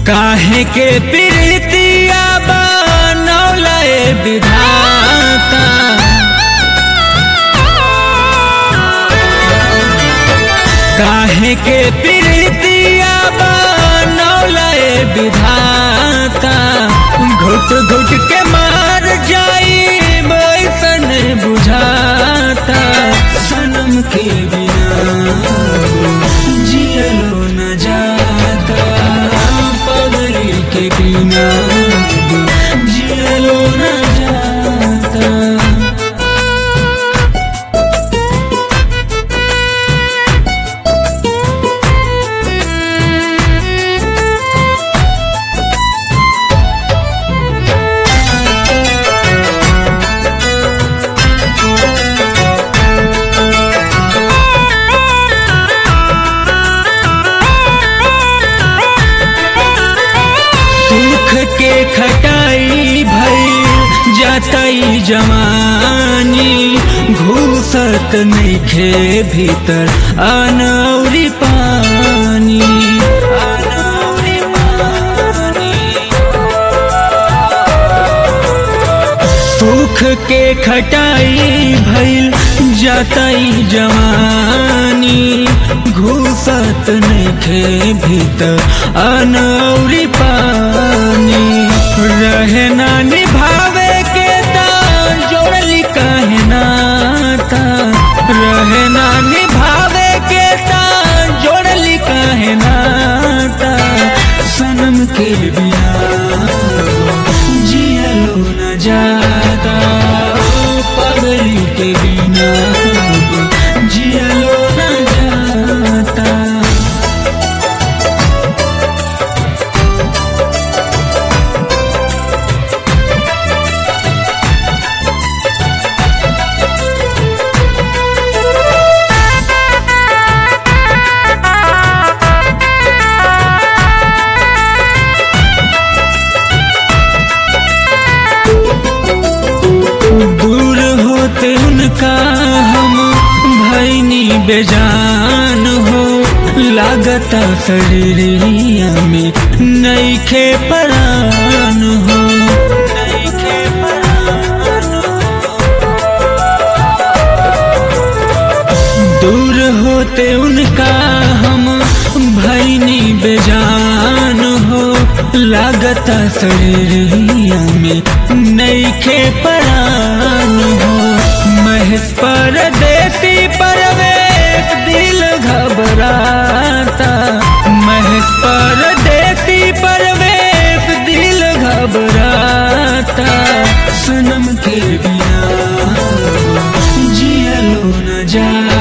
काहे के प्रीतिया बनौले विधाता काहे के प्रीतिया बनौले विधाता घुट घुट के मार जाई बैसन बुझाता सनम के बिना जियलो न जाता पगली के बिना जियलो न जाता सुख के खटाई भई जातई जवानी घूसत नइखे भीतर अनौरी पानी अनौरी पानी सुख के खटाई भइल जातई जवानी घूसत नइखे भीतर अनौरी पानी रहे ना निभावे के तान जोड़ली काहे नाता रहे ना निभावे के तान जोड़ली काहे नाता सनम के बिना जियलो न जाता पगली के बिना जियलो न जाता दूर होते उनका हम भैनी बेजान हो लागता शरीरिया में नईखे परान हो नईखे परान हो। दूर होते उनका हम भैनी बेजान हो लागता शरीरिया में नईखे परान हो महस परदेसी परवेश दिल घबराता महस परदेसी परवेश दिल घबराता सनम के बिना जियलो न जा